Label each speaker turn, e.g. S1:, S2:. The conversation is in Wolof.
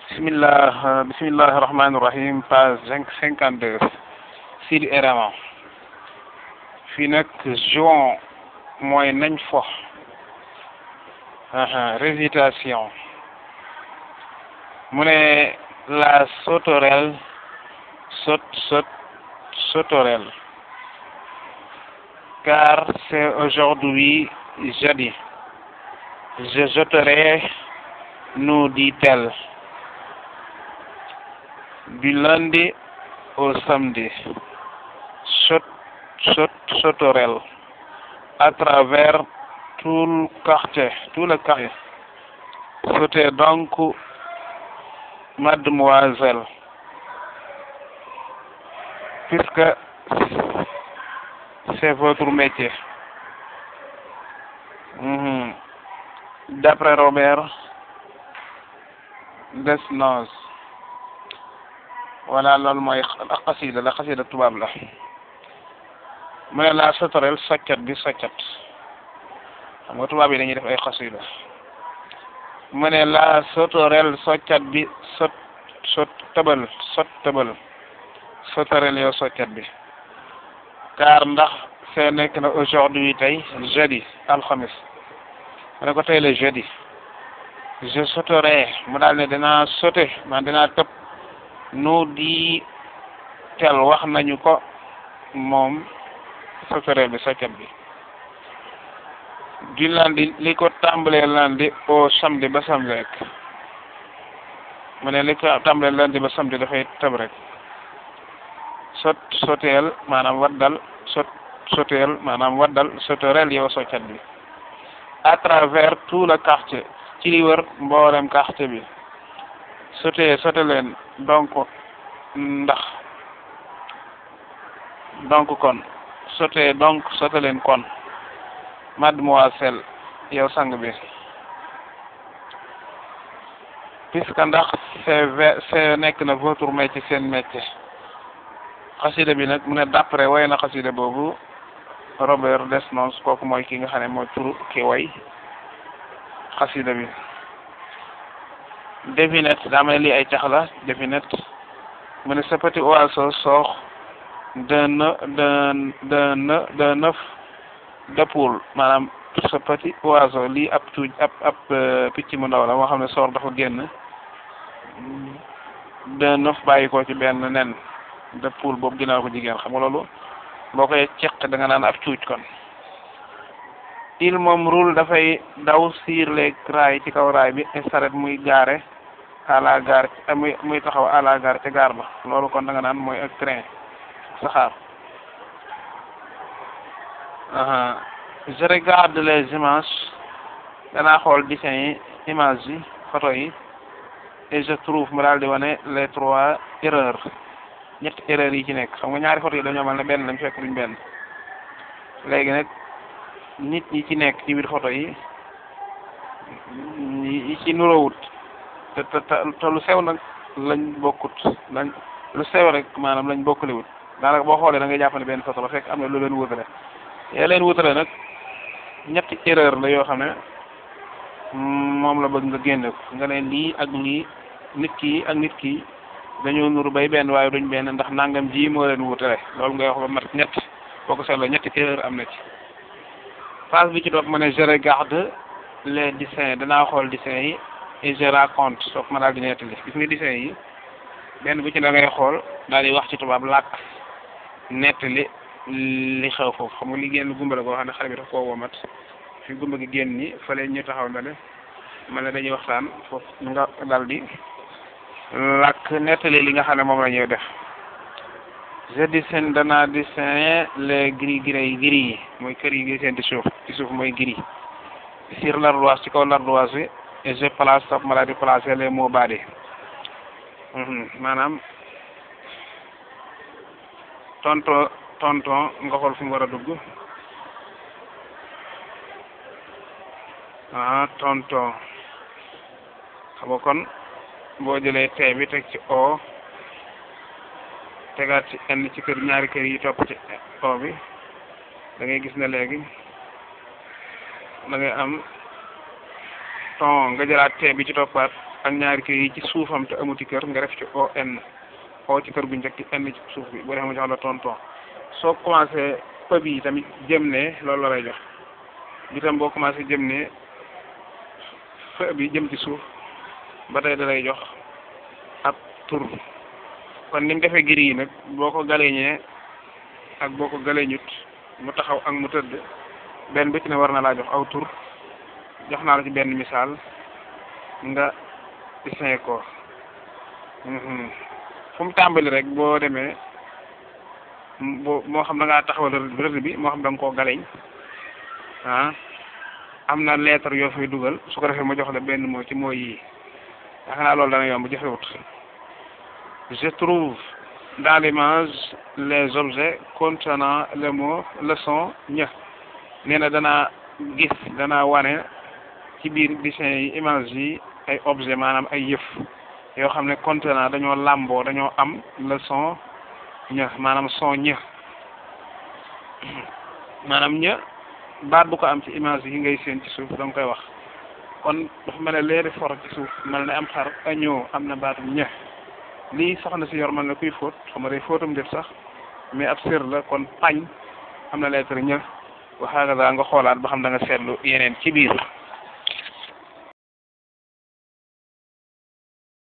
S1: bismillah bismillahi rahmani rahim page cinq cinquante deux Sidi Erama fii nag juin mooy nañ fo récitation mu ne la sauterelle saute saute sauterelle car c'est aujourd'hui jeudi je sauterai nous dit-elle du lundi au samedi saute saute sauterelle à travers tout le quartier tout le quartier sautez donc mademoiselle puisque c'est votre métier Mhm. d'après Robert Desnos voilà loolu mooy xasida la xasida tubaab la mu ne la sauterelle soccat bi soccat xam nga tubaab yi dañuy def ay xasida mu ne la sauterelle soccat bi sot sot tëbal sot tëbal sauterelle yow soccat bi car ndax see nekk na aujourd'hui tey jeudi alxamis mu ne ko tey le jeudi je sauterai mu daal ne dinaa sauter man dinaa tëb nu di tel wax nañu ko moom sauterelle bi soccat bi du lundi li ko tàmbalee lundi au samedi ba samedi rek mu ne li ko tàmbalee lundi ba samedi dafay tëb rek sot soteel maanaam waddal sot soteel maanaam waddal sauterelle yow soccat bi à travers tout le quartier ci li wër mboolem quartier bi sauté sauté leen donc ndax donc kon sauté donc sauté leen kon mademoiselle yow sang bi puisque ndax c'est c'est nekk na votre métier seen métier xasida bi nag mu ne d'après way na xasida boobu Robert Desnos kooku mooy ki nga xam ne mooy turu ki way xasida bi devinette daa mel ni ay cax la devinette mu ne ce petit oiseau sort d'un d'un d'un d'un œuf de poule maanaam ce petit oiseau lii ab tuuj ab ab picc mu ndaw la moo xam ne sort dafa génn d'un œuf bàyyi ko ci benn nen de poule boobu ginnaaw ko jigéen xam nga loolu boo koy ceq da nga naan ab cuuj kon il moom roule dafay daw sur les rails ci kaw raay bi et saret muy gaare à la gare muy muy taxaw à la gare ca gaar ba loolu kon da nga naan mooy ak train saxaar je regarde les images danaa xool dessin yi images yi photo yi et je trouve mu daal di wane les trois erreurs ñetti erreurs yi ci nekk xam nga ñaari photo yi dañoo mel ne benn lañ fekk duñ benn léegi nag nit ñi ci nekk ci biir photo yi yi ci nuroowut te te te lu sew nag lañ bokkut lañ lu sew rek maanaam lañ bokkaliwut daanaka boo xoolee da ngay jàpp ne benn photo la fekk am na lu leen wutale yaa leen wutale nag ñetti erreur la yoo xam ne moom la bëgg nga génne ko nga ne lii ak lii nit ki ak nit ki dañoo nuru bay benn waaye duñ benn ndax nangam ji moo leen wutale loolu ngay wax ba mat ñett boo ko seetloo ñetti erreur am na ci phase bi ci topp ma ne je regarde les dessins danaa xool dessins yi et je raconte soog ma daal di nettali gis nga dessins yi benn bu ci da ngay xool daal di wax ci tubaab làkk nettali li xew foofu xam nga li génn gumba la koo xam ne xale bi daf koo womat fi gumba gi génn ni fële ñu taxaw na le ma ne dañuy waxtaan foofu nga daal di làkk nettali li nga xam ne moom la ñuy def je dessine danaa dessiner les gris gris gris yi mooy kër yi ngi seen ci suuf ci suuf mooy gris sur l'ardoise ci kaw l'ardoise bi et je place topp ma daal di placer les mots badi maanaam tonton tonton nga xool fu mu war a dugg ah tonton xam nga kon boo jëlee T bi teg ci O tegaat ci N ci kër ñaari kër yi topp ci O bi da ngay gis ne léegi da ngay am ton nga jëlaat T bi ci toppaat ak ñaari kër yi ci suufam te amuti kër nga def ci on o ci kër gu njëkk n ci suuf bi boo defee mu jox la tonton soo commencé pëb yi tamit jëm ne loolu la lay jox bi tam boo commencé jëm ne fë bi jëm ci suuf ba tey da lay jox ab tur kon ni mu defee giri yi nag boo ko galeñee ak boo ko galeñut mu taxaw ak mu tëdd benn bu ci ne war na laa jox aw tur jox naa la ci benn misaal nga dessin ko fu mu tàmbali rek boo demee boo moo xam da ngaa taxawal rëdd bi moo xam da nga koo galeñ ah am na lettre yoo fay dugal su ko defee ma jox la benn moo ci mooy yii yaakaar naa loolu dana yomb jafewut je trouve dans l'image les objets contenant le mot le son ña nee na danaa gis danaa wane ci biir dessin yi image yi ay objet maanaam ay yëf yoo xam ne contenant dañoo làmboo dañoo am le son ña maanaam son ña maanaam ña baat bu ko am ci image yi ngay seen ci suuf da nga koy wax kon dafa mel ne leeri for ci suuf mel ne am xar añoo am na baatu ña lii soxna si yor mel ne kuy fóot xam nga day fóotum def sax mais ab sër la kon pañ am na lettre ña waxaaga daa nga xoolaat ba xam da nga seetlu yeneen ci biir